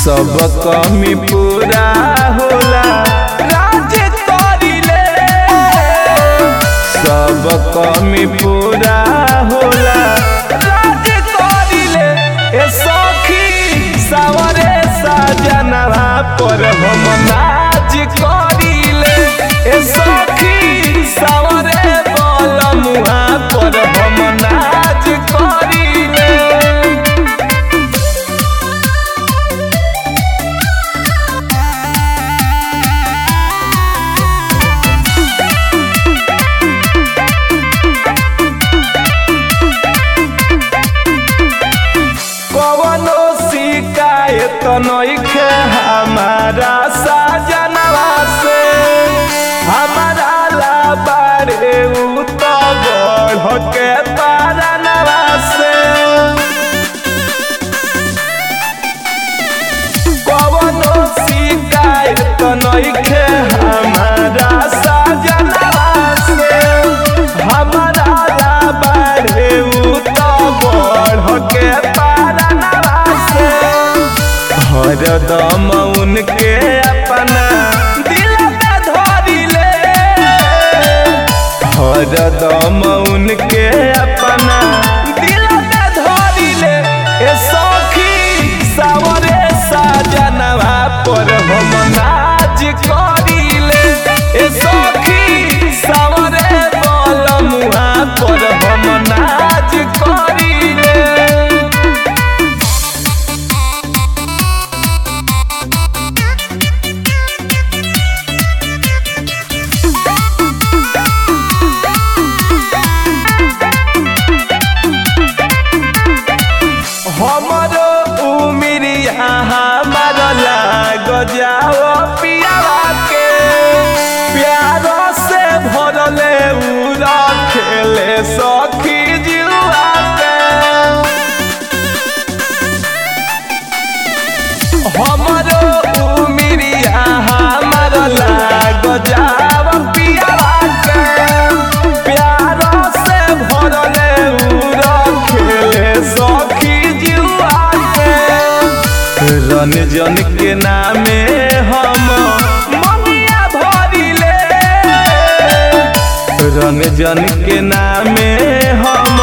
सब कमी पूरा होला राज करिले सब कमी पूरा होला राज करिले ए सखी सावरे साजनवा पर हम नाच करिले ए सखी सावरे बलमुआ पर हम नाच करिले कवनो शिकायत नइखे हमारा साजनवा से हमारा लाबारे उ तो बढ़ के पारनवा से कवनो शिकायत नइखे हमारा साजनवा से हमारा लाबारे उ तो बढ़ के पारनवा से हरदम उनके अपना दिल में धरिले हरदम उनके अपना दिल में धरिले ए सखी सावरे साजनवा पर हम नाच करिले ए सखी सावरे बलमुआ पर हम नाच करिले हमरो उमिरिया हमार लाग जाओ पियावा के प्यारो से भरले उ रखेले सखी जुआ के हमरो उमिरिया हमार लाग जाओ पियावा के प्यारो से भरले उ रखेले सखी जुआ के रंजन के नामे हम ममिया भरिले रंजन के नामे हम